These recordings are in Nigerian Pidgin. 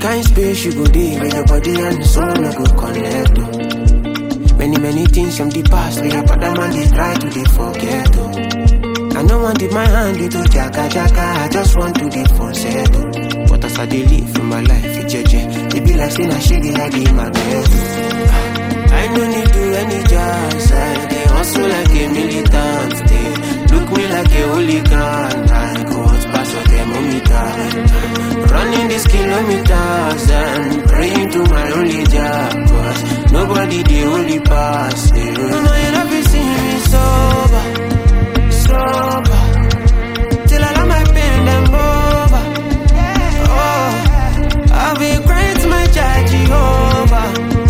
kind space you go dey where your body and soul no go connect. Oh. Many, many things from the past where your father man they try to they forget. Oh. I no want dip my hand into jaka jaka, I just want to dey for settle. But as I dey live in my life, it jeje, it be like saying I shake it, I give my best. I no need do any jazz, I dey hustle like a militant. They look me like a hooligan, I go out pass your thermometer. Running these kilometers and praying to my only job, cause nobody the only pass. Yeah. No, no, you never see me sober, sober. Till I let my pain them over. Oh, I'll be crying to my child Jehovah.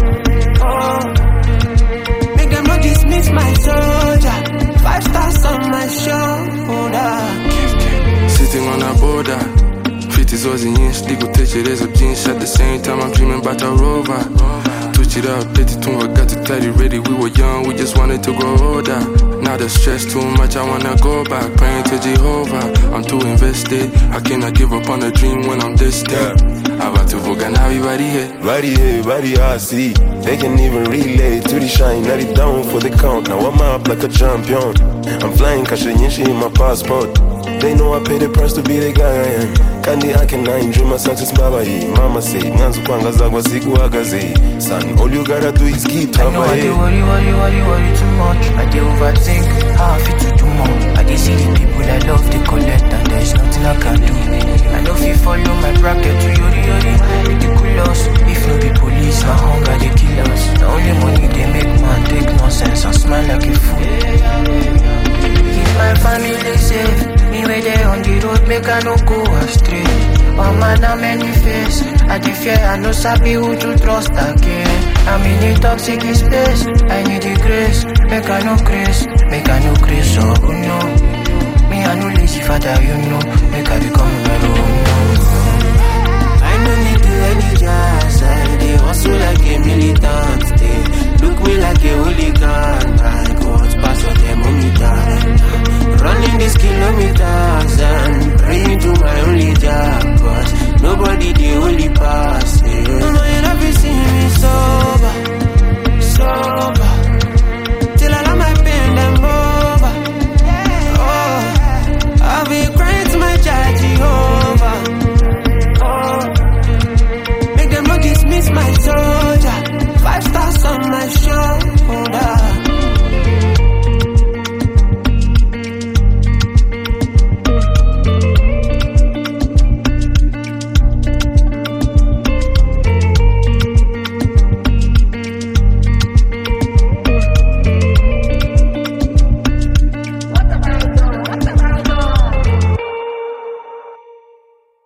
Oh, make them not dismiss my soldier. Five stars on my shoulder. Sitting on a border. 50s was an inch, legal tekereza byinshi At the same time I'm dreaming about a rover Twitch it up, let it tune, I got to tidy ready We were young, we just wanted to grow older Now the stress too much, I wanna go back Praying to Jehovah, I'm too invested I cannot give up on a dream when I'm distant About to voga now everybody here Body here, body I see. They can even relate to the shine, not it down for the count. Now I'm up like a champion. I'm flying, cause in my passport. They know I pay the price to be the guy I am. Kandi I can I dream my success, baba ye. Mama say, mwanzo kwanga zagwa siku agaze. Son, all you gotta do is keep I know I dey up worry, worry, worry, worry too much. I dey overthink how I fit to do more. I dey see the people I love, they collect, and there's nothing I can do. I know if you follow my bracket to yori yori, ridiculous. If no be police, na hunger they kill us. Na only money they make man take nonsense and smile like a fool. Keep my family safe. Me where they on the road, make I no go astray. Oh man, how many face? I dey fear, I no sabi who to trust again. I'm in a toxic space, I need the grace. Make I no grace, make I no grace, oh no.